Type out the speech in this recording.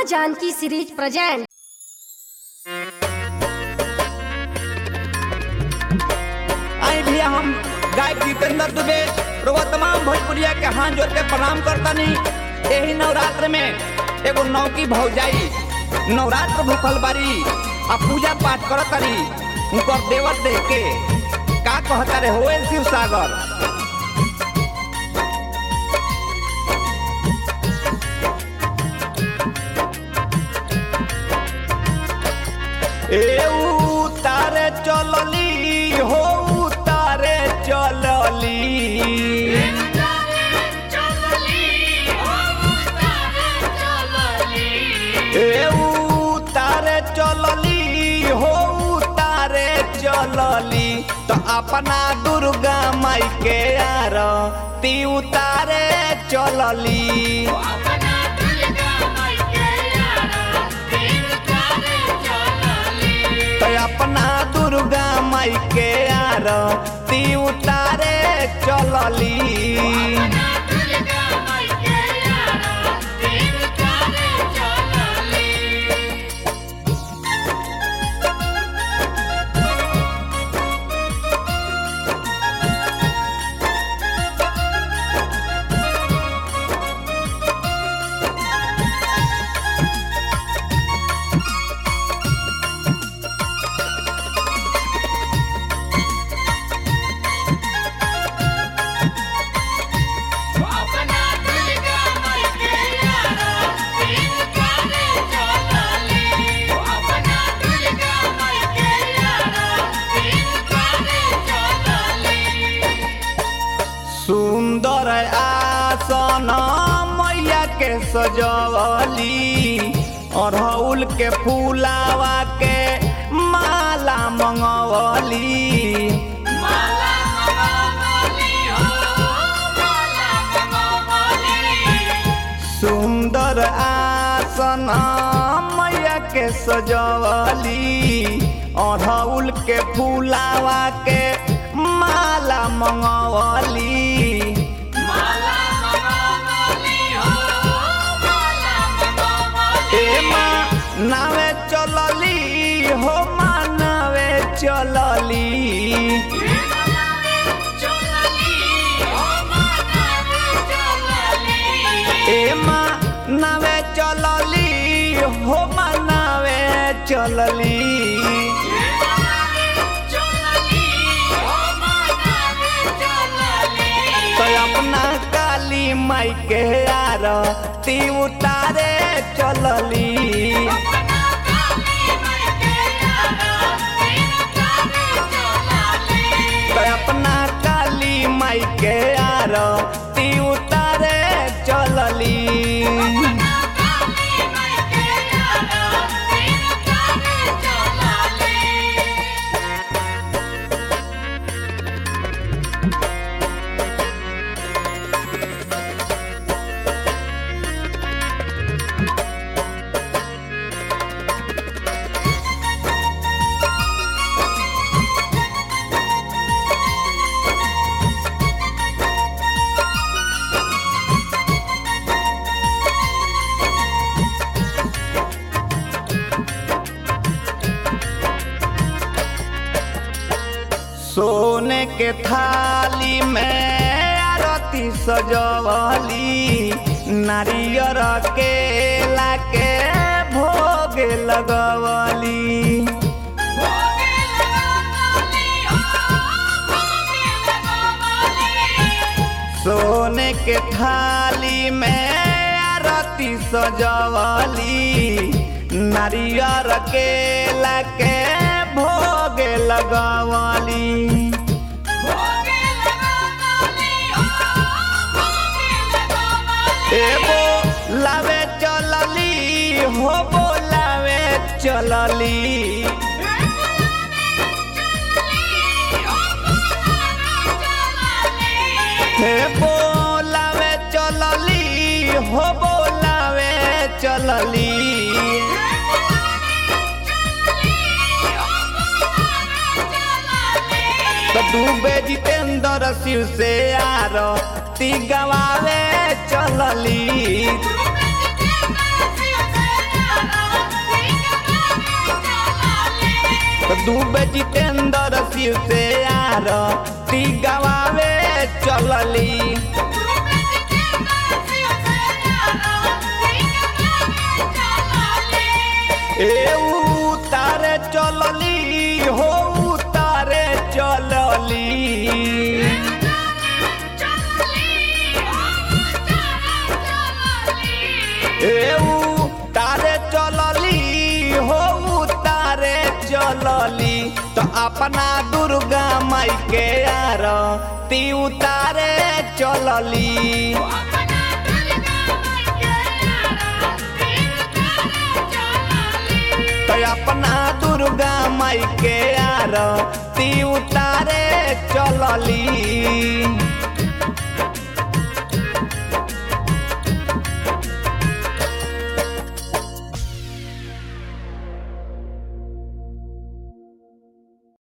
माँ Janaki series present आई भैया हम गाय दीपेंद्र दुबे रोवा तमाम भोजपुरिया के हाथ जोड़ के प्रणाम करतनी यही नवरात्र में एगो नौकी भौजाई नवरात्र भूखल बारी आ पूजा पाठ करतरी उनकर देवर देख के का कहता रे होए शिव सागर ए उतारे चलली हो उतारे चलली ए उतारे चलली हो उतारे चलली तो अपना दुर्गा माई के आरती उतारे चलली तो अपना दुर्गा माई के आरती उतारे चलली सुंदर आसन मैया के सजवली अड़हुल के फूलावा के माला मंगवली सुंदर आसन मैया के सजवली अड़हुल के फूलावा के माला मंगवली ए माँ नावे चलली हो माँ नावे चलली ए माँ नावे चलली हो माँ नावे चलली तो अपना काली माई के आरती उतारे चलली तो अपना काली माई के आरती उतारे चलली सोने के थाली में आरती सजवली नारियर केला के भोग लगवली सोने के थाली में आरती सजवली नारियर केला के भोग लगवली एगो लावे चलली हो बोलावे चलली हे बोलावे चलली हो बोलावे चलली तो डूबे जितेंद्र शिव से आरती गवावे चलली दुबे जितेंद्र शिव से यार ती गवावे चलली ए उतारे चलली हो उतारे चलली ए उतारे चलली हो उतारे चलली तो अपना दुर्गा माई के यार ती उतारे चलली तो अपना दुर्गा माई के यार ती उतारे चलली